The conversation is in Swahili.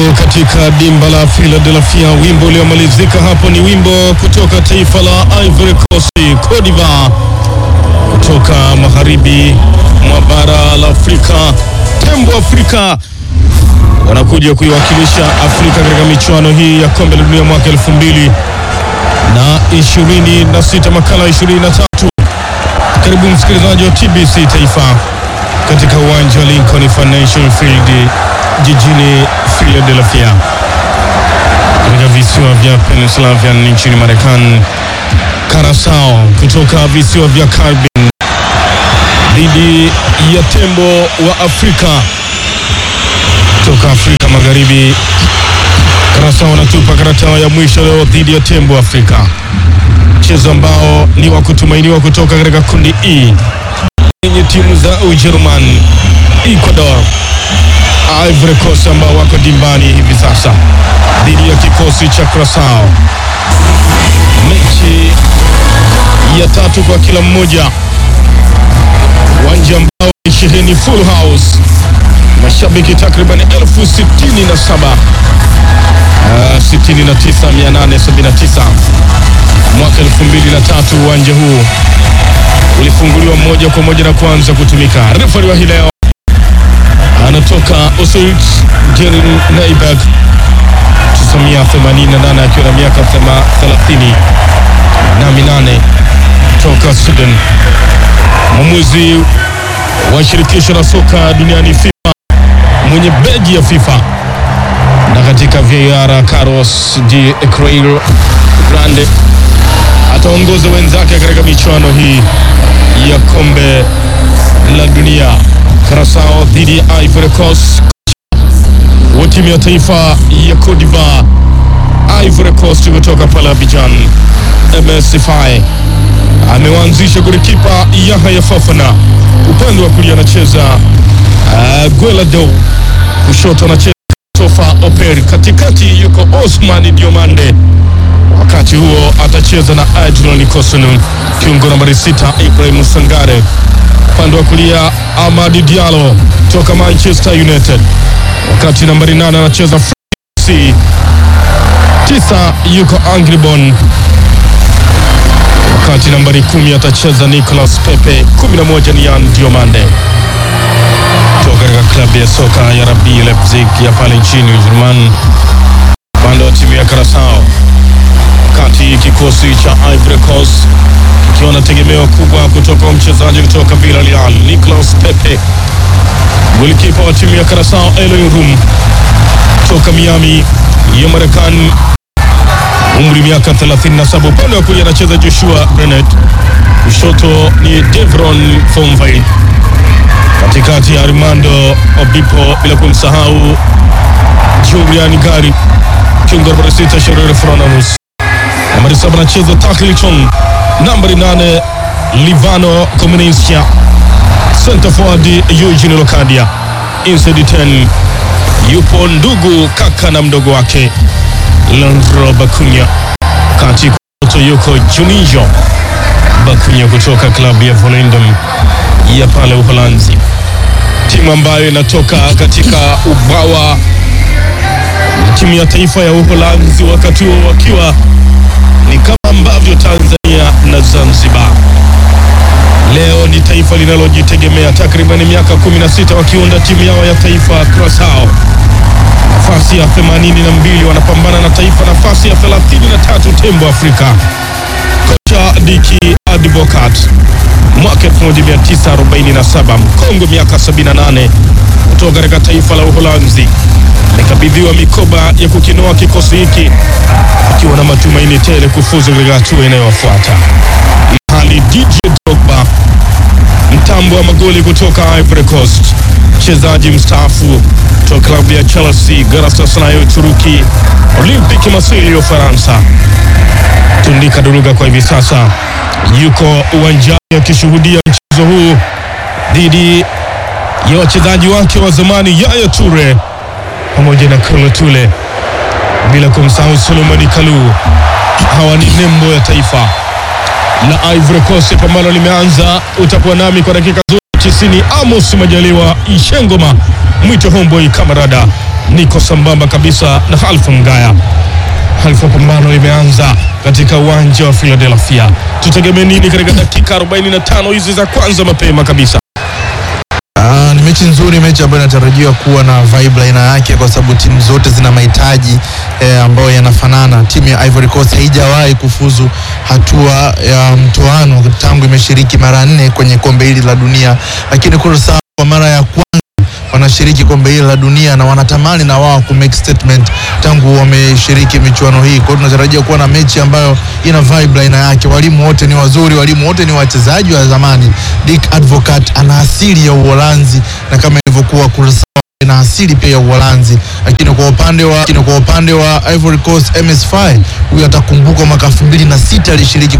katika dimba la Philadelphia. Wimbo uliomalizika hapo ni wimbo kutoka taifa la Ivory Coast, Cote d'Ivoire, kutoka magharibi mwa bara la Afrika. Tembo Afrika wanakuja kuiwakilisha Afrika katika michuano hii ya kombe la dunia mwaka elfu mbili na ishirini na sita makala ishirini na tatu. Karibu msikilizaji wa TBC Taifa katika uwanja wa Lincoln Financial Field jijini Philadelphia katika visiwa vya Pennsylvania nchini Marekani. Karasao kutoka visiwa vya Caribbean dhidi ya tembo wa Afrika kutoka Afrika Magharibi. Karasao wanatupa karata ya mwisho leo dhidi ya tembo wa Afrika, mchezo ambao ni wa kutumainiwa kutoka katika kundi E yenye timu za Ujerumani, Ecuador, Ivory Coast ambao wako dimbani hivi sasa dhidi ya kikosi cha Curaçao. Mechi ya tatu kwa kila mmoja, uwanja ambao ni sheheni full house, mashabiki takriban elfu sitini na saba uh, 69879 mwaka 2003 uwanja huu ulifunguliwa moja kwa moja na kuanza kutumika. Refari wa hii leo anatoka Oswald Jerin Naiberg 1988 akiwa na miaka 30 na minane toka Sudan. Mwamuzi wa shirikisho la soka duniani FIFA, mwenye beji ya FIFA na katika VAR Carlos de Creil Grande ataongoza wenzake katika michuano hii ya kombe la dunia. Curaçao dhidi ya Ivory Coast wa timu ya taifa ya Cote d'Ivoire. Ivory Coast kutoka pale Abidjan, MS Faye amewaanzisha golikipa Yahya Fofana, upande wa kulia anacheza uh, Guelado, kushoto anacheza Tofa Oper, katikati yuko Osman Diomande wakati huo atacheza na Adrian Kosunu, kiungo nambari sita Ibrahim Sangare, upande wa kulia Amadi Diallo toka Manchester United, wakati nambari nane anacheza FC tisa yuko Angribon, wakati nambari kumi atacheza Nicolas Pepe, kumi na moja ni Yan Diomande toka katika klabu ya soka ya RB Leipzig ya pale nchini Ujerumani, upande wa timu ya Curaçao wakati kikosi cha Ivory Coast kikiwa na tegemeo kubwa kutoka mchezaji kutoka Villarreal Nicolas Pepe, golikipa wa timu ya Curaçao Eloy Rum toka Miami ya Marekani, umri miaka 37. Upande wa kulia anacheza Joshua Brenet, kushoto ni Devron Fonville, katikati ya Armando Obipo, bila kumsahau Julian Gari, kiungo nambari sita Sherere Fronamus nambari saba anacheza Taklichon, nambari nane Livano Komunisia, center forward Eugene Lokadia, inside 10 yupo ndugu kaka na mdogo wake Leandro Bakunya, kati kushoto yuko Juninho Bakunya kutoka klabu ya Volendam ya pale Uholanzi, timu ambayo inatoka katika ubawa timu ya taifa ya Uholanzi, wakati huo wakiwa ni kama ambavyo Tanzania na Zanzibar leo ni taifa linalojitegemea, takriban miaka 16 wakiunda timu yao ya taifa Curaçao, nafasi ya 82 wanapambana na taifa nafasi ya 33 tembo Afrika. Kocha Diki Advocat mwaka 1947 mkongwe miaka 78 kutoka katika taifa la Uholanzi amekabidhiwa mikoba ya kukinoa kikosi hiki akiwa na matumaini tele kufuzu katika hatua inayofuata. Hali DJ Drogba, mtambo wa magoli kutoka Ivory Coast, mchezaji mstaafu kutoka klabu ya Chelsea, Galatasaray ya Uturuki, Olympique Marseille ya Ufaransa, Tundika Duruga kwa hivi sasa yuko uwanjani akishuhudia mchezo huu dhidi ya wachezaji wake wa zamani Yaya Toure pamoja na Kolo Tule bila kumsahau Solomoni Kalu. Hawa ni nembo ya taifa la Ivory Coast. Pambano limeanza, utakuwa nami kwa dakika zote 90. Amos Majaliwa Ishengoma, mwito Homeboy Kamarada niko sambamba kabisa na Halfa Mgaya. Halfa, pambano limeanza katika uwanja wa Philadelphia. Tutegemee nini katika dakika 45 hizi za kwanza mapema kabisa? Ah, ni mechi nzuri, mechi ambayo inatarajiwa kuwa na vibe aina yake, kwa sababu timu zote zina mahitaji eh, ambayo yanafanana. Timu ya Ivory Coast haijawahi kufuzu hatua ya mtoano tangu imeshiriki mara nne kwenye kombe hili la dunia, lakini Curacao kwa mara ya kwanza wanashiriki kombe hili la dunia na wanatamani na wao ku make statement tangu wameshiriki michuano hii. Kwa hiyo tunatarajia kuwa na mechi ambayo ina vibe aina yake. Walimu wote ni wazuri, walimu wote ni wachezaji wa zamani. Dick Advocat ana asili ya Uholanzi na kama ilivyokuwa Curacao na asili pia ya Uholanzi, lakini kwa upande wa lakini kwa upande wa Ivory Coast MS Faye huyu atakumbukwa mwaka 2006 alishiriki